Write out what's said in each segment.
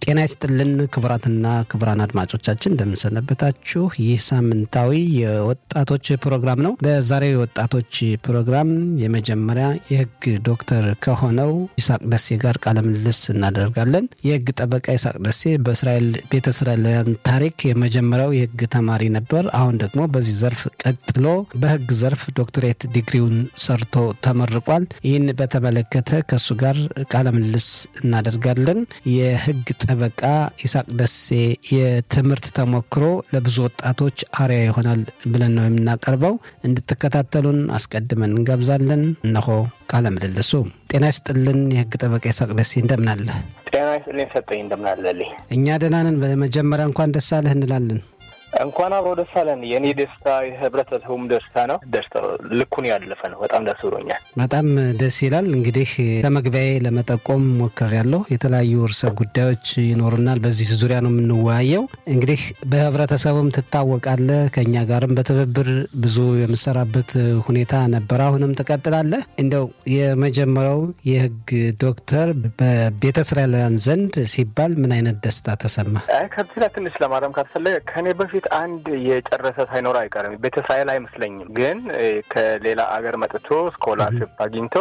ጤና ይስጥልን ክቡራትና ክቡራን አድማጮቻችን እንደምንሰነበታችሁ። ይህ ሳምንታዊ የወጣቶች ፕሮግራም ነው። በዛሬው የወጣቶች ፕሮግራም የመጀመሪያ የሕግ ዶክተር ከሆነው ይስሐቅ ደሴ ጋር ቃለ ምልልስ እናደርጋለን። የሕግ ጠበቃ ይስሐቅ ደሴ በእስራኤል ቤተ እስራኤላውያን ታሪክ የመጀመሪያው የሕግ ተማሪ ነበር። አሁን ደግሞ በዚህ ዘርፍ ቀጥሎ በሕግ ዘርፍ ዶክትሬት ዲግሪውን ሰርቶ ተመርቋል። ይህን በተመለከተ ከእሱ ጋር ቃለ ምልልስ እናደርጋለን። የሕግ ጠበቃ ይስሐቅ ደሴ የትምህርት ተሞክሮ ለብዙ ወጣቶች አርያ ይሆናል ብለን ነው የምናቀርበው። እንድትከታተሉን አስቀድመን እንጋብዛለን። እነሆ ቃለ ምልልሱ። ጤና ይስጥልን የህግ ጠበቃ ይስሐቅ ደሴ እንደምናለ። ጤና ይስጥልኝ ሰጠኝ እንደምናለልኝ። እኛ ደህና ነን። በመጀመሪያ እንኳን ደስ አለህ እንላለን። እንኳን አብሮ ደስ አለን። የእኔ ደስታ የህብረተሰቡም ደስታ ነው። ደስታው ልኩን ያለፈ ነው። በጣም ደስ ብሎኛል። በጣም ደስ ይላል። እንግዲህ ከመግቢያዬ ለመጠቆም ሞክሬያለሁ። የተለያዩ ርዕሰ ጉዳዮች ይኖሩናል። በዚህ ዙሪያ ነው የምንወያየው። እንግዲህ በህብረተሰቡም ትታወቃለህ። ከእኛ ጋርም በትብብር ብዙ የምሰራበት ሁኔታ ነበር። አሁንም ትቀጥላለህ። እንደው የመጀመሪያው የህግ ዶክተር በቤተ እስራኤላውያን ዘንድ ሲባል ምን አይነት ደስታ ተሰማ? ከዚህ ላይ ትንሽ ለማረም ካስፈለገ ከእኔ በፊት አንድ የጨረሰ ሳይኖር አይቀርም። ቤተ እስራኤል አይመስለኝም፣ ግን ከሌላ አገር መጥቶ ስኮላርሽፕ አግኝቶ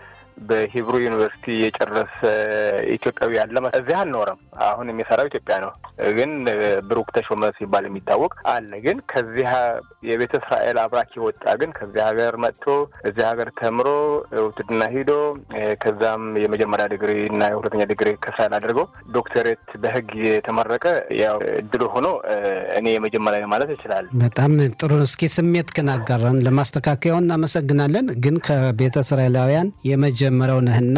በሂብሩ ዩኒቨርሲቲ የጨረሰ ኢትዮጵያዊ ያለ እዚህ አልኖረም። አሁን የሚሰራው ኢትዮጵያ ነው። ግን ብሩክ ተሾመ ሲባል የሚታወቅ አለ። ግን ከዚህ የቤተ እስራኤል አብራክ የወጣ ግን ከዚህ ሀገር መጥቶ እዚህ ሀገር ተምሮ ውትድና ሂዶ ከዛም የመጀመሪያ ዲግሪ እና የሁለተኛ ዲግሪ ከእስራኤል አድርገው ዶክተሬት በህግ የተመረቀ ያው እድሉ ሆኖ እኔ የመጀመሪያ ማለት ይችላል። በጣም ጥሩ። እስኪ ስሜት ክን አጋራን። ለማስተካከያው እናመሰግናለን። ግን ከቤተ እስራኤላውያን የመጀመሪያው ነህና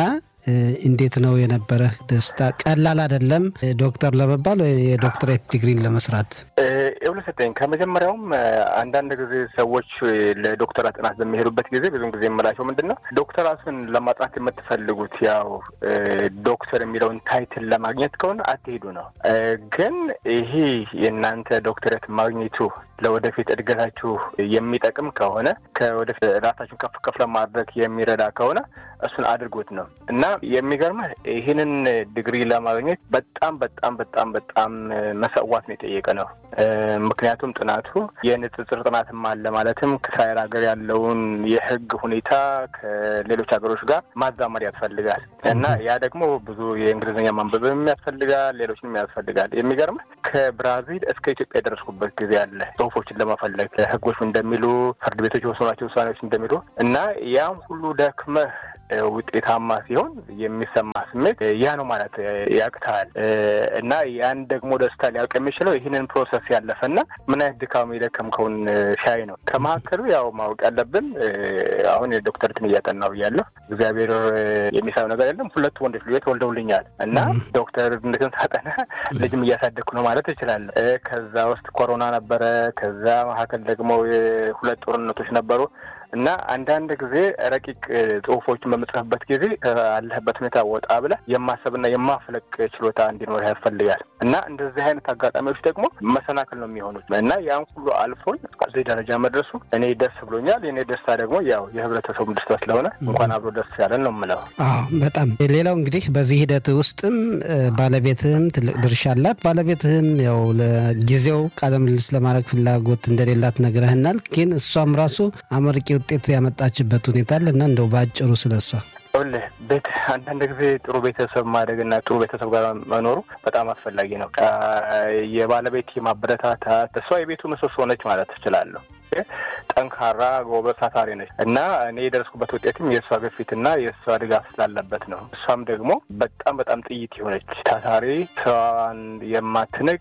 እንዴት ነው የነበረህ ደስታ? ቀላል አይደለም ዶክተር ለመባል ወይ የዶክትሬት ዲግሪን ለመስራት? ይኸውልህ ሰጠኝ ከመጀመሪያውም አንዳንድ ጊዜ ሰዎች ለዶክተራት ጥናት በሚሄዱበት ጊዜ ብዙን ጊዜ የምላቸው ምንድን ነው ዶክተራትን ለማጥናት የምትፈልጉት ያው ዶክተር የሚለውን ታይትል ለማግኘት ከሆነ አትሄዱ ነው። ግን ይሄ የእናንተ ዶክተሬት ማግኘቱ ለወደፊት እድገታችሁ የሚጠቅም ከሆነ ከወደፊት ራሳችሁን ከፍ ከፍ ለማድረግ የሚረዳ ከሆነ እሱን አድርጎት ነው እና የሚገርምህ ይህንን ዲግሪ ለማግኘት በጣም በጣም በጣም በጣም መሰዋት ነው የጠየቀ ነው። ምክንያቱም ጥናቱ የንጽጽር ጥናትም አለ። ማለትም ከእስራኤል ሀገር ያለውን የሕግ ሁኔታ ከሌሎች ሀገሮች ጋር ማዛመድ ያስፈልጋል እና ያ ደግሞ ብዙ የእንግሊዝኛ ማንበብም ያስፈልጋል፣ ሌሎችንም ያስፈልጋል። የሚገርምህ ከብራዚል እስከ ኢትዮጵያ የደረስኩበት ጊዜ አለ ጽሁፎችን ለመፈለግ ሕጎች እንደሚሉ ፍርድ ቤቶች የወሰኗቸው ውሳኔዎች እንደሚሉ እና ያም ሁሉ ደክመህ ውጤታማ ሲሆን የሚሰማ ስሜት ያ ነው ማለት ያቅታል እና ያን ደግሞ ደስታ ሊያውቅ የሚችለው ይህንን ፕሮሰስ ያለፈና ምን አይነት ድካም የደከምከውን ሻይ ነው። ከመካከሉ ያው ማወቅ ያለብን አሁን የዶክተርትን እያጠናሁ እያለሁ እግዚአብሔር የሚሳብ ነገር የለም። ሁለቱ ወንዶች ልጆች ወልደውልኛል እና ዶክተርነትን ሳጠና ልጅም እያሳደግኩ ነው ማለት እችላለሁ። ከዛ ውስጥ ኮሮና ነበረ። ከዛ መካከል ደግሞ ሁለት ጦርነቶች ነበሩ። እና አንዳንድ ጊዜ ረቂቅ ጽሁፎችን በምጽፍበት ጊዜ ካለህበት ሁኔታ ወጣ ብለህ የማሰብና የማፍለቅ ችሎታ እንዲኖር ያስፈልጋል። እና እንደዚህ አይነት አጋጣሚዎች ደግሞ መሰናክል ነው የሚሆኑት እና ያን ሁሉ አልፎኝ እዚህ ደረጃ መድረሱ እኔ ደስ ብሎኛል። የኔ ደስታ ደግሞ ያው የህብረተሰቡ ደስታ ስለሆነ እንኳን አብሮ ደስ ያለን ነው የምለው። አዎ በጣም ሌላው እንግዲህ በዚህ ሂደት ውስጥም ባለቤትህም ትልቅ ድርሻ አላት። ባለቤትህም ያው ለጊዜው ቃለ ምልልስ ለማድረግ ፍላጎት እንደሌላት ነግረህናል። ግን እሷም ራሱ አመርቂ ውጤት ያመጣችበት ሁኔታ አለ እና እንደው በአጭሩ ስለ እሷ ይኸውልህ ቤት አንዳንድ ጊዜ ጥሩ ቤተሰብ ማደግና ጥሩ ቤተሰብ ጋር መኖሩ በጣም አስፈላጊ ነው። የባለቤት ማበረታታት እሷ የቤቱ ምሰሶ ነች ማለት ትችላለሁ። ጠንካራ ጎበዝ፣ ታታሪ ነች እና እኔ የደረስኩበት ውጤትም የእሷ ግፊትና የእሷ ድጋፍ ስላለበት ነው። እሷም ደግሞ በጣም በጣም ጥይት የሆነች ታታሪ፣ ስራዋን የማትንቅ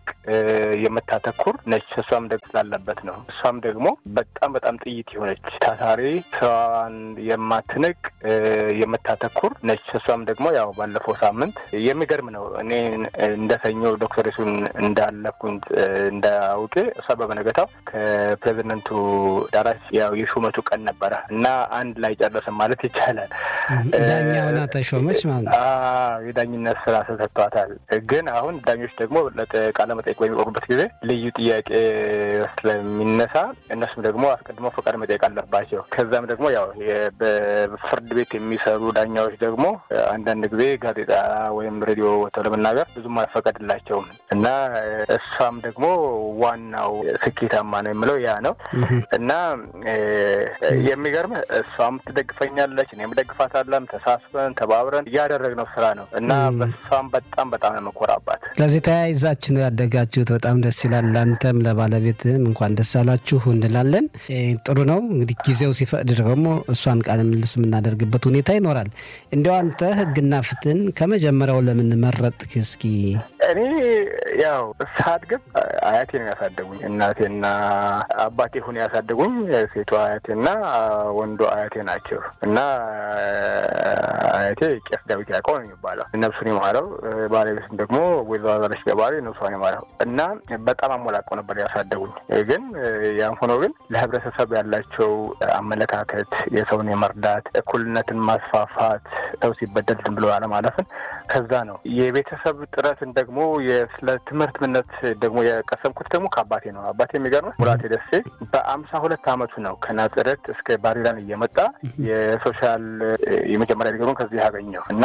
የምታተኩር ነች። እሷም ደግሞ ስላለበት ነው። እሷም ደግሞ በጣም በጣም ጥይት የሆነች ታታሪ፣ ስራዋን የማትንቅ የምታተኩር ነች። እሷም ደግሞ ያው ባለፈው ሳምንት የሚገርም ነው። እኔ እንደ ሰኞ ዶክተሬቱን እንዳለፍኩኝ እንዳውቄ እሷ በበነገታው ከፕሬዚደንቱ ዳራሽ ያው የሹመቱ ቀን ነበረ እና አንድ ላይ ጨረስን ማለት ይቻላል። ዳኛ ሆና ተሾመች ማለት ነው። የዳኝነት ስራ ተሰጥቷታል። ግን አሁን ዳኞች ደግሞ ቃለ መጠየቅ በሚቆሙበት ጊዜ ልዩ ጥያቄ ስለሚነሳ እነሱም ደግሞ አስቀድሞ ፈቃድ መጠየቅ አለባቸው። ከዛም ደግሞ ያው በፍርድ ቤት የሚሰሩ ዳኛዎች ደግሞ አንዳንድ ጊዜ ጋዜጣ ወይም ሬዲዮ ወጥተው ለመናገር ብዙም አይፈቀድላቸውም እና እሷም ደግሞ ዋናው ስኬታማ ነው የምለው ያ ነው እና የሚገርም እሷም ትደግፈኛለች፣ እኔም ደግፋታለን። ተሳስበን ተባብረን እያደረግነው ስራ ነው እና በሷም በጣም በጣም ነው የምኮራባት። ስለዚህ ተያይዛችሁ ነው ያደጋችሁት። በጣም ደስ ይላል። ለአንተም ለባለቤትም እንኳን ደስ አላችሁ እንላለን። ጥሩ ነው እንግዲህ ጊዜው ሲፈቅድ ደግሞ እሷን ቃለ ምልልስ የምናደርግበት ሁኔታ ይኖራል። እንዲያው አንተ ህግና ፍትህን ከመጀመሪያው ለምን መረጥክ? እስኪ እኔ ያው ሳድግም አያቴ ነው ያሳደጉኝ። እናቴና አባቴ ሆነ ያሳደጉኝ ሴቷ አያቴና ወንዱ አያቴ ናቸው እና አያቴ ቄስ ዳዊት ያዕቆብ ነው የሚባለው ነፍሱን የማረው። ባለቤትም ደግሞ ወይዘሮ አዛለች ገባሪ ነፍሷን የማረው እና በጣም አሞላቀው ነበር ያሳደጉኝ። ግን ያም ሆኖ ግን ለህብረተሰብ ያላቸው አመለካከት የሰውን የመርዳት እኩልነትን ማስፋፋት ሰው ሲበደል ዝም ብሎ አለማለፍን ከዛ ነው የቤተሰብ ጥረትን ደግሞ ስለ ትምህርት ምነት ደግሞ የቀሰምኩት ደግሞ ከአባቴ ነው። አባቴ የሚገርምህ ሙላቴ ደሴ በአምሳ ሁለት አመቱ ነው ከናዝሬት እስከ ባሪላን እየመጣ የሶሻል የመጀመሪያ ዲግሪውን ከዚህ ያገኘው እና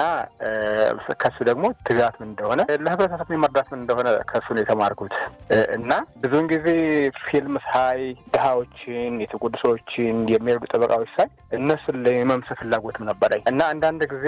ከሱ ደግሞ ትጋት ምን እንደሆነ ለህብረተሰብ የመርዳት ምን እንደሆነ ከሱ ነው የተማርኩት እና ብዙውን ጊዜ ፊልም ሳይ ድሀዎችን፣ የተጎዱ ሰዎችን የሚረዱ ጠበቃዎች ሳይ እነሱን የመምሰል ፍላጎትም ነበረኝ እና አንዳንድ ጊዜ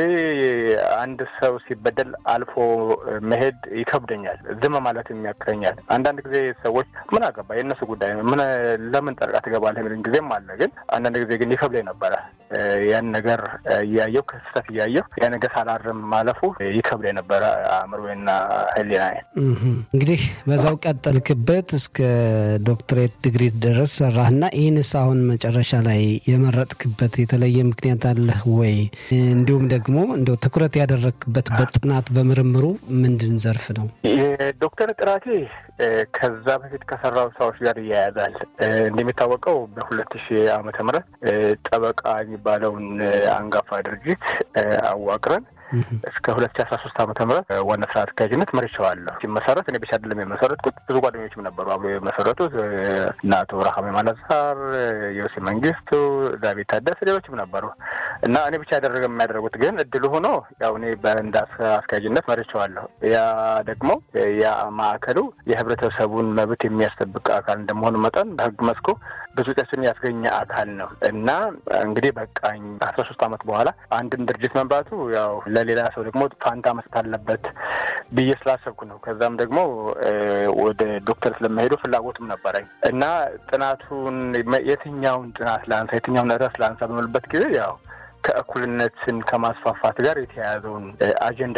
አንድ ሰው ሲበደል አልፎ መሄድ ይከብደኛል። ዝም ማለት የሚያክረኛል። አንዳንድ ጊዜ ሰዎች ምን አገባ የእነሱ ጉዳይ ነው፣ ምን ለምን ጠልቃ ትገባለህ የሚሉኝ ጊዜም አለ። ግን አንዳንድ ጊዜ ግን ይከብደኝ ነበረ። ያን ነገር እያየሁ ክስተት እያየሁ ያ ነገር ሳላርም ማለፉ ይከብደኝ ነበረ አእምሮና ህሊና። እንግዲህ በዛው ቀጠልክበት እስከ ዶክትሬት ዲግሪ ድረስ ሰራህና ይህንስ አሁን መጨረሻ ላይ የመረጥክበት የተለየ ምክንያት አለህ ወይ? እንዲሁም ደግሞ እንደው ትኩረት ያደረግክበት በጥናት በምርምሩ ምንድን ዘርፍ ነው? የዶክተር ጥራቴ ከዛ በፊት ከሰራው ስራዎች ጋር ይያያዛል። እንደሚታወቀው በሁለት ሺህ ዓመተ ምህረት ጠበቃ የሚባለውን አንጋፋ ድርጅት አዋቅረን እስከ ሁለት ሺ አስራ ሶስት ዓመተ ምህረት ዋና ስራ አስኪያጅነት መርቼዋለሁ። ሲመሰረት እኔ ብቻ አይደለም የመሰረትኩት፣ ብዙ ጓደኞችም ነበሩ አብሮ የመሰረቱት እና አቶ ረሃሜ ማለዛር፣ ዮሴ መንግስቱ፣ ዳዊት ታደሰ፣ ሌሎችም ነበሩ እና እኔ ብቻ ያደረገ የሚያደርጉት ግን እድሉ ሆኖ ያው እኔ በእንዳ አስኪያጅነት መርቼዋለሁ። ያ ደግሞ ያ ማዕከሉ የህብረተሰቡን መብት የሚያስጠብቅ አካል እንደመሆኑ መጠን በህግ መስኩ ብዙ ውጤትን ያስገኘ አካል ነው እና እንግዲህ በቃኝ አስራ ሶስት ዓመት በኋላ አንድን ድርጅት መምራቱ ያው ለሌላ ሰው ደግሞ ፋንታ መስጠት አለበት ብዬ ስላሰብኩ ነው። ከዛም ደግሞ ወደ ዶክተር ስለመሄዱ ፍላጎትም ነበረኝ እና ጥናቱን የትኛውን ጥናት ላንሳ የትኛውን ርዕስ ላንሳ በምልበት ጊዜ ያው ከእኩልነትን ከማስፋፋት ጋር የተያያዘውን አጀንዳ